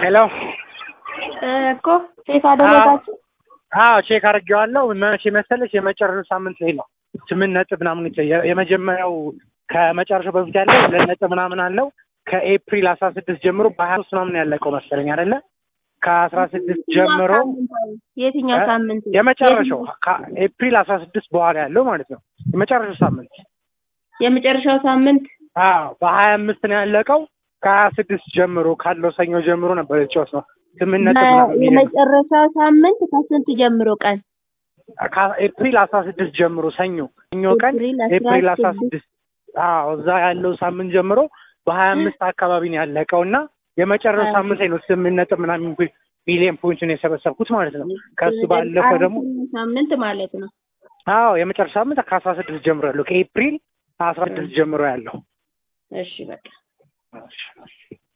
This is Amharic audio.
ሄሎ እኮ ቼክ አደረጋችሁ? አዎ ቼክ አድርጌዋለሁ። መቼ መሰለሽ የመጨረሻው ሳምንት ላይ ነው ስምንት ነጥብ ምናምን የ- የመጀመሪያው ከመጨረሻው በፊት ያለው ሁለት ነጥብ ምናምን አለው ከኤፕሪል አስራ ስድስት ጀምሮ በሀያ ሶስት ምናምን ያለቀው መሰለኝ አይደለ ከአስራ ስድስት ጀምሮ የትኛው እ? ሳምንት? የመጨረሻው ከኤፕሪል አስራ ስድስት በኋላ ያለው ማለት ነው የመጨረሻው ሳምንት የመጨረሻው ሳምንት አዎ በሀያ አምስት ነው ያለቀው ከሀያ ስድስት ጀምሮ ካለው ሰኞ ጀምሮ ነበር የጨዋት ነው ስምንት ነጥብ ምናምን የሚል ነው። የመጨረሻው ሳምንት ከስንት ጀምሮ ቀን? ከኤፕሪል አስራ ስድስት ጀምሮ ሰኞ ሰኞ ቀን ኤፕሪል ኤፕሪል አስራ 16 ስድስት አዎ እዛ ያለው ሳምንት ጀምሮ በሀያ አምስት አካባቢ ነው ያለቀው እና የመጨረሻው ሳምንት ላይ ነው ስምንት ነጥብ ምናምን ሚሊዮን ፖይንትን የሰበሰብኩት ማለት ነው። ከሱ ባለፈ ደግሞ አራተኛው ሳምንት ማለት ነው። አዎ የመጨረሻ ሳምንት ከአስራ ስድስት ጀምሮ ያለው ከኤፕሪል አስራ ስድስት ጀምሮ ያለው እሺ በቃ